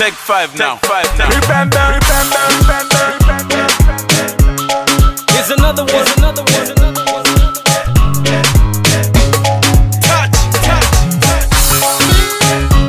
Take five now. Five now. Remember, remember, remember, remember. Here's another one. Here's another one. Another one. Touch, touch, touch.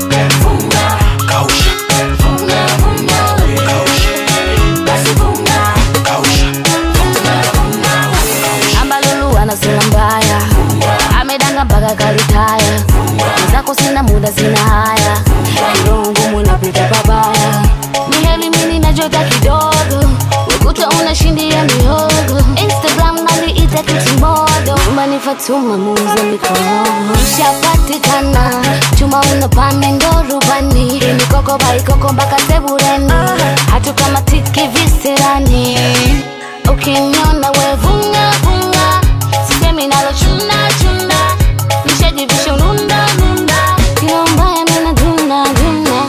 ambalulu ana sura mbaya amedanga mpaka kalitaya zako sina muda sina haya roho ngumu napita pabaya miheli mini najota kidogo ukuta unashindia mihogo instagram naliita kitimodo nyumbani fatuma muuza mikono ishapatikana chuma unapande ndo rubani mikoko baikoko mpaka sebureni hatu kama tiki visirani ukiniona wevunga vunga sisemi nalo chuna chuna nishajivisha ununda nunda kilo mbaya mina duna duna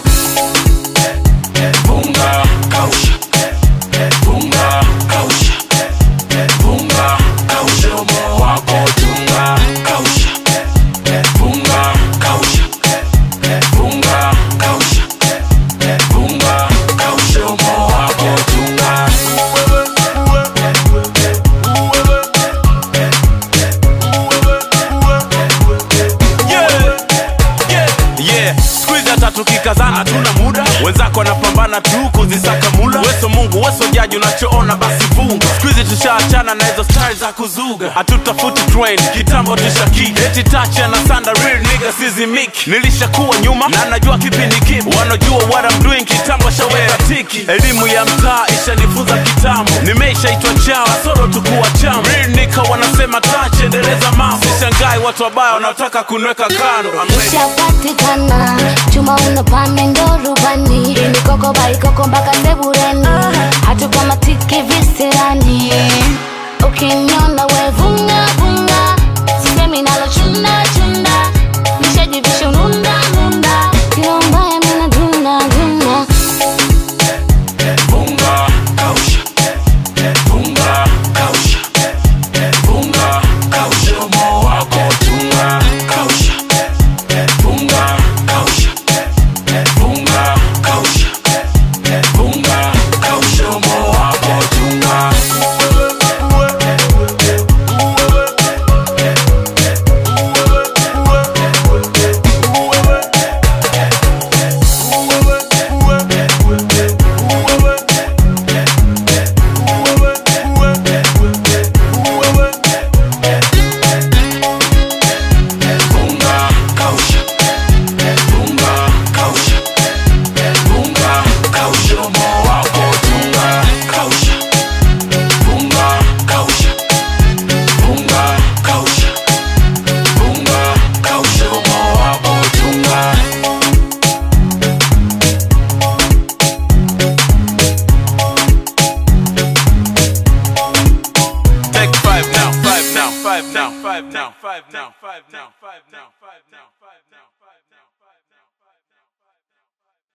Bunga, kausha. Bunga, kausha. Bunga, kausha. Mdomo wako tunga, kausha. Bunga, kausha. Bunga, kausha. Bunga, kausha. Mdomo wako tunga. Yeah, yeah, yeah. Siku hizi hata tukikazana hatuna muda, wenzako wanapambana tu kuzisaka mula. Weso Mungu, weso jaji, unachoona basi funga. Siku hizi tushaachana na hizo style za kuzuga, hatutafuti train, kitambo tushaki eti tacha na sanda real nigga sizimiki. Nilishakuwa nyuma na najua kipi ni kipi, wanajua what I'm doing, kitambo shaweka tiki. Elimu ya mtaa ishanifunza kitambo, nimeishaitwa chao, soro tukuwa chama. Real nigga wanasema tache, endeleza mambo. Sishangai watu wabaya wanaotaka kunweka kando. I'm ready. ishapatikana chuma unapande ndo rubani mikoko baikoko mpaka sebureni hatu kama tiki visirani ukiniona wevunga vunga sisemi nalo chuna chuna nishajivisha ununda nunda kilo mbaya mina duna duna Bunga, kausha. Bunga, kausha. Bunga, kausha. Mdomo wako tunga, kausha. Bunga, kausha. Bunga, kausha. Bunga, kausha. Mdomo wako tunga. Bunga, kausha. Bunga, kausha. Bunga, kausha. Mdomo wako tunga, kausha. Bunga, kausha. Bunga, kausha. Bunga, kausha. Mdomo wako tunga. Take five now, five now, five now, five now, five now, five now, five now, five now.